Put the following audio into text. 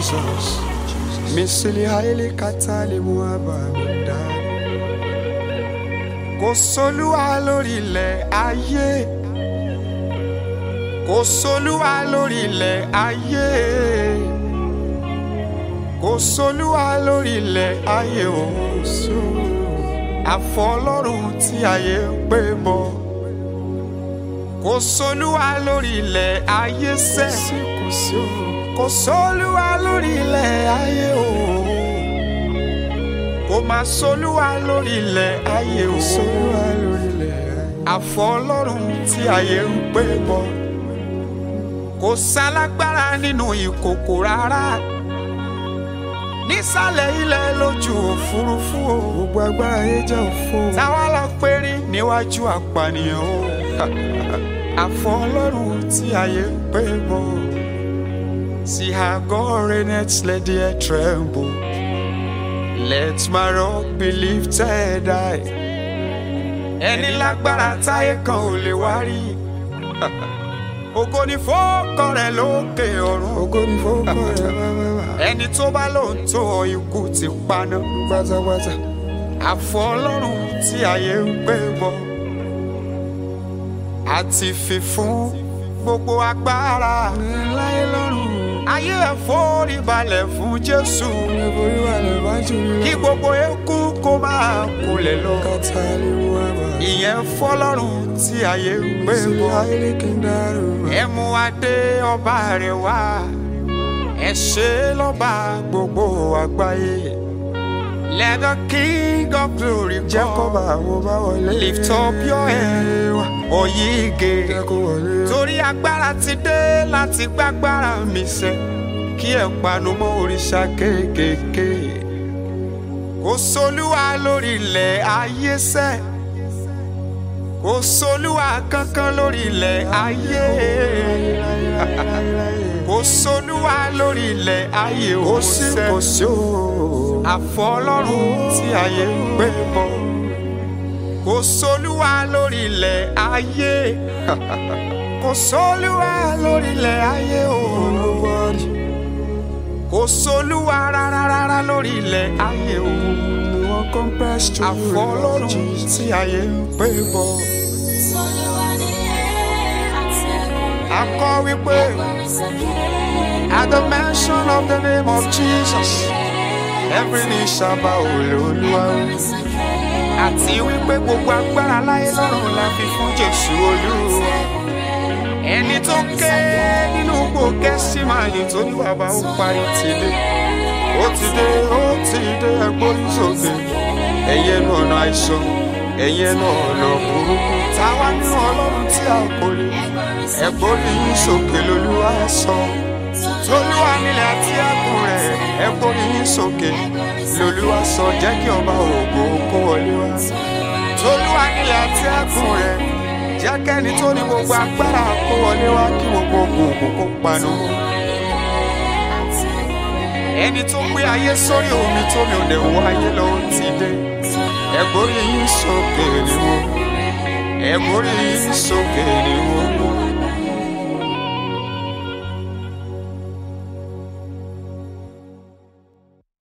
Jesus. Misili haile katali muaba mindani. Kò sólúwa lórí ilẹ̀ ayé. Kò sólúwa lórí ilẹ̀ ayé. Kò sólúwa lórí ilẹ̀ ayé o. Àfọ Ọlọ́run tí ayé ń pè mọ́. Kò sólúwa lórí ilẹ̀ ayé sẹ́. Kò sólúwa lórí ilẹ̀ ayé o. Kò máa sólúwa lórí ilẹ̀ ayé o. Àfọ Ọlọ́run tí ayé ń pè mọ́. Kò sálágbára nínú ìkòkò rárá. Nísàlẹ̀ ilẹ̀ lójú òfurufú o. Gbogbo agbára yẹn jẹ́ òfo. Táwa lọ pérí níwájú apànìyàn o. Àfọ Ọlọ́run tí ayé ń pè mọ́. See how God reigneth, let the earth tremble. Let my rock be lifted high. Ẹni lágbára táyé kan ò lè wá rí. Ògo ni fọ́ọ̀kọ rẹ̀ lókè ọ̀run. Ògo ni fọ́ọ̀kọ rẹ̀ bábábá. Ẹni tó bá lóun tó ọ ikú ti paná. Pátápátá. Àfọ Ọlọ́run tí ayé ń pè bọ̀. Àti fi fún gbogbo agbára. Láyé lọ́rùn. Ayé ẹ̀ forí balẹ̀ fún Jésù. Orí wà lè bá jù lọ. Kí gbogbo eku kó máa kulẹ̀ lọ. Kàtà lè mú àbá. Ìyẹn fọlọ́run tí ayé ń pè Sílẹ̀ bọ̀. ayé kí n dárò. Ẹ mú adé ọba rẹ̀ wá. Ẹ ṣe lọ́ba gbogbo àgbáyé. Let the king of glory Jẹ́ kó come. bá wo bá wọlé. Lift up your head. Oyige. Jẹ́ kó wọlé. Torí agbára ti dé láti gbágbára mi sẹ́. Kí ẹ panu mọ́ òrìṣà kéékèèké. Kò sólúwa lórí ilẹ̀ ayé sẹ́. Kò sólúwa kankan lórí ilẹ̀ ayé. Kò sólúwa lórí ilẹ̀ ayé Kò ò sí sẹ́. kò sí o. Àfọ Ọlọ́run tí ayé ń pè bọ̀. Kò sólúwa lórí ilẹ̀ ayé. Kò sólúwa lórí ilẹ̀ ayé o. Nobody. Kò sólúwa rárá rárá lórí ilẹ̀ ayé o. No one compares to you. Àfọ Ọlọ́run Jesus. tí ayé ń pè bọ̀. A kọ wípé at the mention of the name of Jesus every knee shall bow Olúwa. Àti wípé gbogbo agbára láyé lọ́run la fi fún Jésù Olúwa. Ẹni tó ké nínú gbò Gẹ́símánì tó ní bàbá ó parí ti dé. Ó ti dé, ó ti dé ẹgbórí sókè. Ẹ̀yin ẹnu ọ̀nà àìsàn, ẹ̀yin ẹnu ọ̀nà burúkú. Táwa nínú Ọlọ́run tí a kò lè. Ẹgbórí yín sókè lolúwa ẹ sọ. Tolúwa nílẹ̀ àti ẹkùn rẹ̀, ẹgbórí yín sókè. Lolúwa sọ jẹ́ kí ọba ògo kó wọlé wá. Tolúwa nílẹ̀ àti ẹkùn rẹ̀, jẹ́ kẹ́ni tó ní gbogbo agbára kó wọlé wá kí gbogbo òkùnkùn kó panu mọ́. Ẹni tó gbé ayé sórí omi tó mi ò lè wọ ayé lọ ó ti dé. Ẹgbórí yín sókè ni wọ́n. Ẹgbórí yín sókè ni wọ́n.